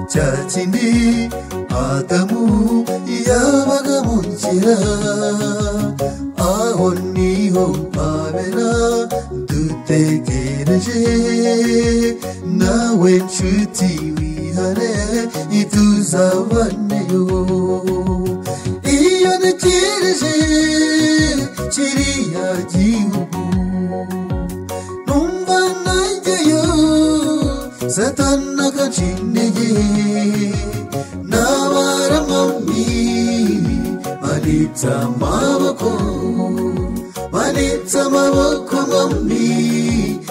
cya kindi adamu yabaga mu nzira aho niho habera dutegereje nawe nshuti wihare ntituzabaneyo iyo ntegereje kiriya gihugu numva najyayo satani akancintege n'abaramami banitse amaboko banitse amaboko mami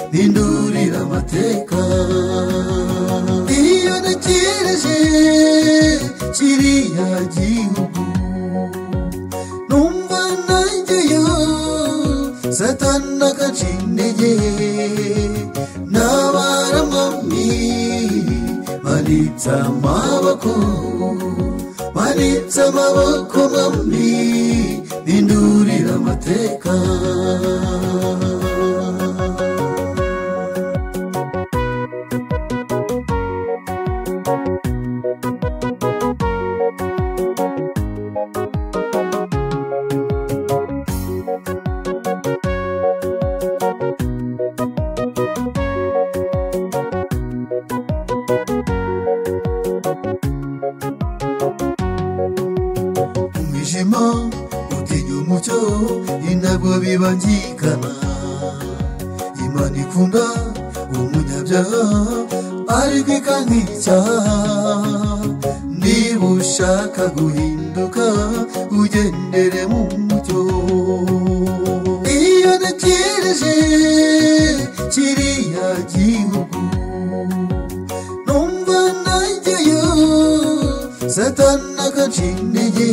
mpindurira amateka iyo ntegereje kiriya gihugu numva najyayo satani agaca intege n'abaramami banitse amaboko banitse amaboko mami bindurira amateka umwijima utinya umucyo ni nabwo bibangikana imana ikunda umunyabyaha ariko ikanga icyaha niba ushaka guhinduka ugendere mu mucyo iyo ntegereje kiriya gihugu numva najyayo satani agaca intege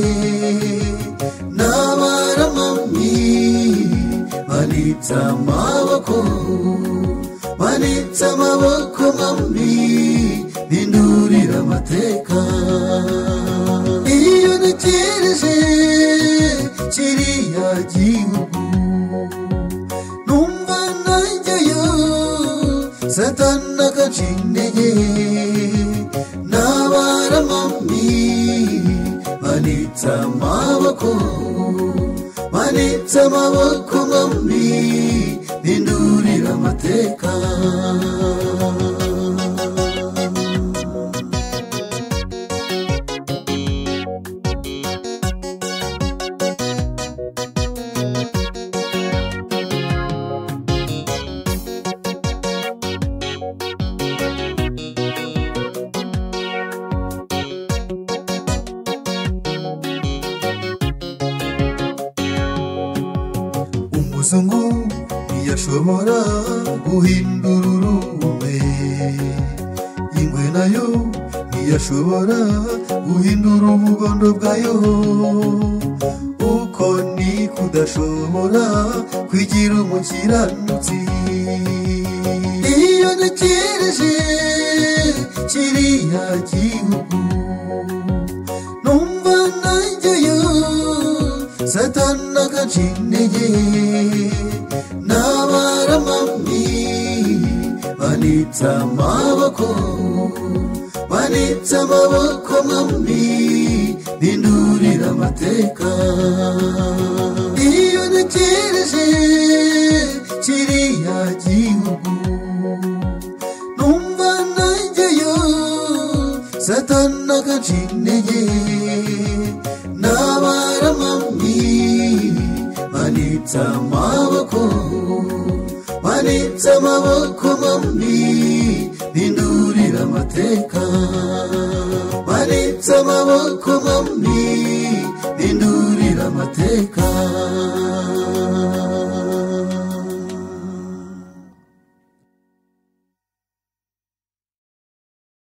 n'abaramami banitse amaboko banitse amaboko mami bindurira amateka iyo ntegereje kiriya gihugu numva najyayo satani agaca intege n'abaramami banitse amaboko banitse amaboko mami bindurira amateka umuzungu ntiyashobora guhindura urume ingwe nayo ntiyashobora guhindura ubugondo bwayo uko ni kudashobora kwigira umukiranutsi iyo ntegereje kiriya gihugu numva najyayo satani agaca intege n'abaramami banitse amaboko banitse amaboko mami bindurira amateka iyo ntegereje kiriya gihugu numva najyayo satani agaca intege n'abaramami banitse amaboko banitse amaboko mami bindurira amateka banitse amaboko mami